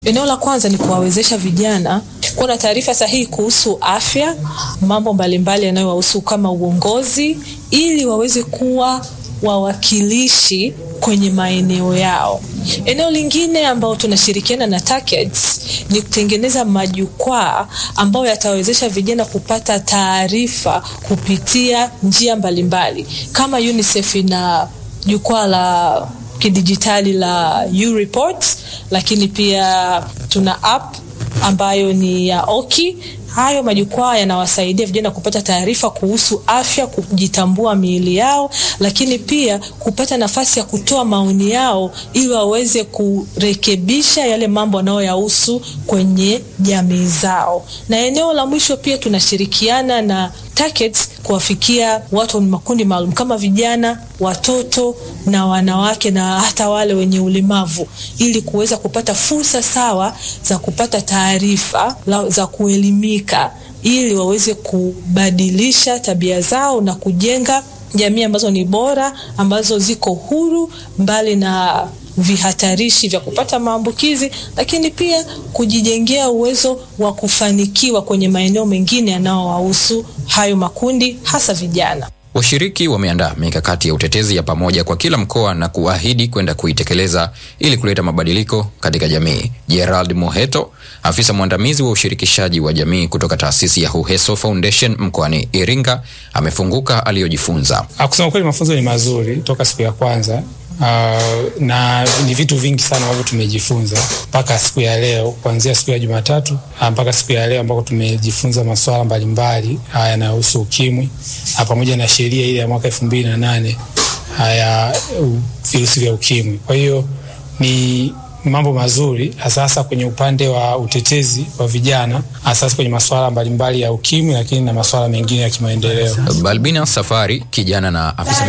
Eneo la kwanza ni kuwawezesha vijana kuwa na taarifa sahihi kuhusu afya, mambo mbalimbali yanayowahusu kama uongozi, ili waweze kuwa wawakilishi kwenye maeneo yao. Eneo lingine ambao tunashirikiana na TACAIDS ni kutengeneza majukwaa ambayo yatawezesha vijana kupata taarifa kupitia njia mbalimbali kama UNICEF ina jukwaa la kidijitali la U-Report, lakini pia tuna app ambayo ni ya Oki. Hayo majukwaa yanawasaidia vijana kupata taarifa kuhusu afya, kujitambua miili yao, lakini pia kupata nafasi ya kutoa maoni yao ili waweze kurekebisha yale mambo wanayoyahusu kwenye jamii zao. Na eneo la mwisho pia tunashirikiana na TACAIDS kuwafikia watu wa makundi maalum kama vijana, watoto na wanawake na hata wale wenye ulemavu ili kuweza kupata fursa sawa za kupata taarifa za kuelimika ili waweze kubadilisha tabia zao na kujenga jamii ambazo ni bora, ambazo ziko huru mbali na vihatarishi vya kupata maambukizi, lakini pia kujijengea uwezo wa kufanikiwa kwenye maeneo mengine yanayowahusu hayo makundi, hasa vijana. Washiriki wameandaa mikakati ya utetezi ya pamoja kwa kila mkoa na kuahidi kwenda kuitekeleza ili kuleta mabadiliko katika jamii. Gerald Moheto, afisa mwandamizi wa ushirikishaji wa jamii kutoka taasisi ya Huheso Foundation mkoani Iringa, amefunguka aliyojifunza. Kusema kweli, mafunzo ni mazuri toka siku ya kwanza. Uh, na ni vitu vingi sana ambavyo tumejifunza mpaka siku ya leo, kuanzia siku ya Jumatatu mpaka siku ya leo ambako tumejifunza masuala mbalimbali yanayohusu ukimwi pamoja na sheria ile ya mwaka elfu mbili na nane ya virusi vya ukimwi. Kwa hiyo ni mambo mazuri hasa kwenye upande wa utetezi wa vijana, hasa kwenye masuala mbalimbali ya ukimwi, lakini na masuala mengine ya kimaendeleo. Balbina Safari, kijana na afisa